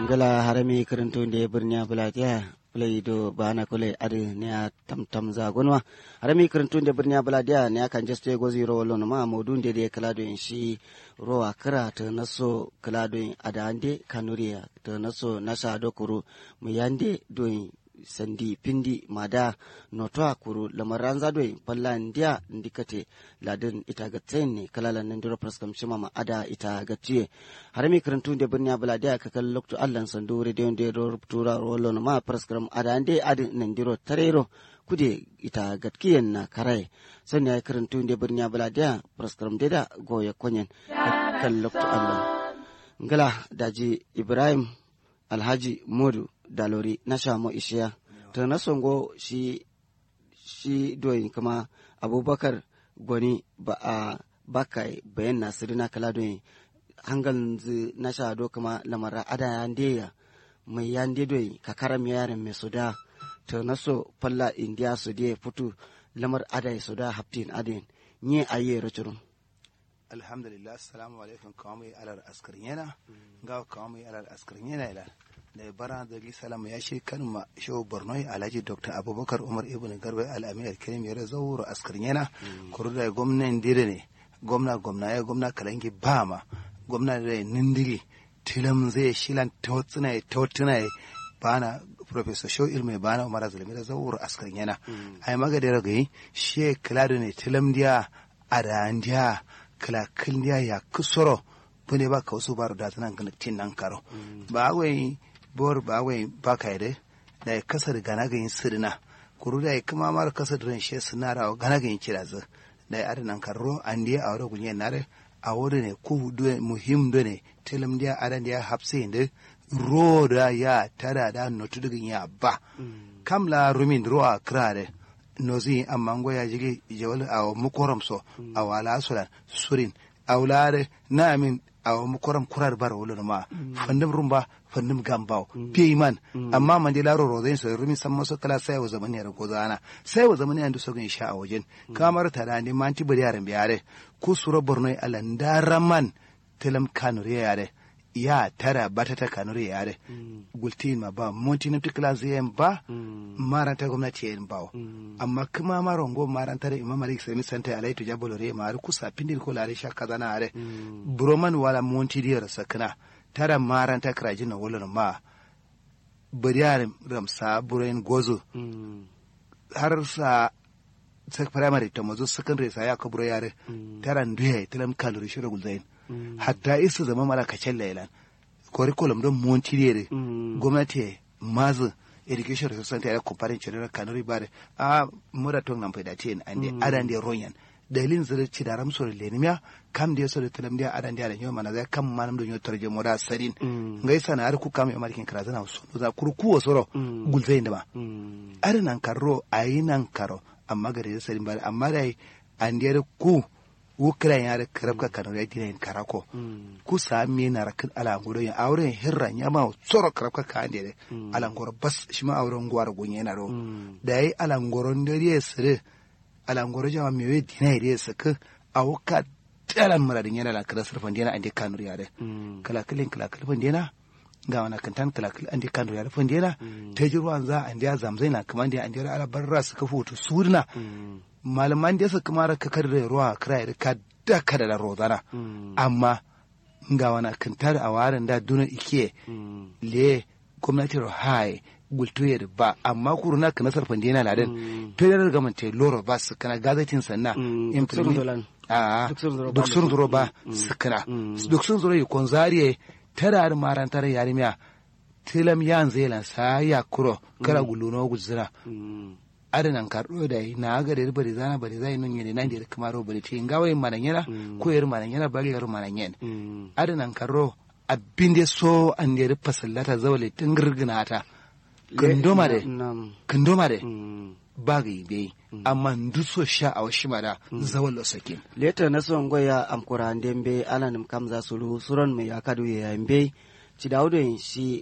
ngala harami karanto da birniya bulatiya play do bana kule adi ne a tam tam za gonwa harami karanto da birniya bulatiya ne kan jeste go zero lon ma modun de de kala do shi rowa kara ta naso kala do ada ande kanuriya ta naso nasa do kuru mu yande do sandi pindi mada notwa kuru lamaran zadoi palla ndia ndikate ladin ita gatsen ne kalala nan diro praskam shima ma ada ita gatiye harami karantu de birnya baladiya ka kal lokto allan sandu radio de ro tura rolo ma praskam ada ande adin nan diro tarero kude ita gatkiyen na karai sanya karantu de birnya baladiya praskam de da goye konyen kal lokto allan ngala daji ibrahim alhaji modu dalori na shamo ishiya ta na songo shi shi doyin kuma abubakar gwani ba a bakai bayan nasiru na kala doyin hangal na sha do kuma lamara ada ya ndeya mai ya nde doyin kakaram yaran mai suda ta na so falla indiya su de futu lamar ada ya suda haftin adin nye aye rachurun alhamdulillah assalamu alaikum kawai alar askarin yana ga kawai alar askarin yana ila da bara da salama ya shi kan ma shehu borno alhaji dr abubakar umar ibn garba al'amin alkirim ya zauro askarin yana kuru da gwamnan dire ne gwamna gwamna ya gwamna kalangi ba ma gwamna da nindiri tilam zai shilan tawtsuna tawtuna bana professor shehu ilmi bana umar zulmi da zauro askarin yana ai magade ragayi she klado ne tilam dia arandia kala kildiya ya kusoro bune ba ka wasu baro da tanan tin nan karo ba wai bor ba wai ba ka yade da ya kasar gana ga yin sirna kuru da ya kuma mara kasar ran she sinara gana ga yin kira zu da ya adinan karo an dia a wuri gunye nare a wuri ne ku do muhim do ne tilim dia adan dia hapse inde ro da ya tada da notu digin ya ba kamla rumin ro a krare nozi amma ngoya jigi jawal aw mukoram so aw ala sulan surin awlare namin aw mukoram kurar bar wolo ma fandum rumba fandum gambaw peyman amma man dilaro rozen so rumi samma so kala sai wa zamani yar gozana sai wa zamani andu so gan sha a wajen kamar tada ne manti bari yaran biyare ku suro borno alan daraman telam kanure yare ya tara bata ta kanure yare gultin ma ba monti na tikla zayen ba maranta gwamnati yin bawo amma kuma maron go maranta da imam malik sami santa alai to jabolo re ma kusa pindin ko lare shakka zana are broman wala monti diyar sakna tara maranta krajin na wala ma bariyar ramsa burayin gozo har sa sak primary ta mazo secondary sa ya kaburo yare tara nduye tilam kalori shira gulzain hatta isa zama mala kacen lailan curriculum don montiriere gwamnati mazu education resource center ya kumparin cire kanuri bare a mura tong nan faida tin ande adan de ronyan dalilin zira ci da ramso da lenimiya kam da yaso da talam da adan da yau mana zai kam manam da yau tarje moda sarin ngai sana har ku kam ya markin kara zana so za kurku wasoro gulzai da ba adan karro ayinan karo amma gare sarin bare amma dai an da ku wukira ya da karabka kanu ya dina yin karako ku sami na rakin alangoro ya auren hirran ya ma tsoro karabka ka ande da alangoro bas shi ma auren gwar gunye na ro da yi alangoron da ya sire alangoro jama me we dina ya saka a wuka talan muradin yana la kala sarfan dina ande kanu ya da kala kalin kala kalfan dina ga wana kantan kala kala ande kanu ya da fan dina ta jirwan za ande ya zamzai na kaman da ande ala barra suka foto surna malaman da suka mara kakar da ruwa kira da ka da kada da rozana amma ga wana kantar a warin da duna ike le gwamnati rohai gultoye da ba amma kuru na kana sarfan dina ladan federal government te loro ba su kana gazetin sanna implement a duk sun zuro ba su kana duk sun zuro yi konzariye tara da marantar yarimiya tilam yan zelan sa ya kuro kara guluno guzira adanan karɗo da na ga da bari zana bari zai nun yene nan da kamaro bari ce ga wayin manan yana ko yar manan yana bari yar manan yana adanan karro abin da so an da fasallata zawale tun girgina ta kandoma da kandoma da ba ga yi amma nduso sha a washi mara zawal sakin leta na son goya amkura dembe alanim kam za su suron mai akadu ya yambe ci daudo shi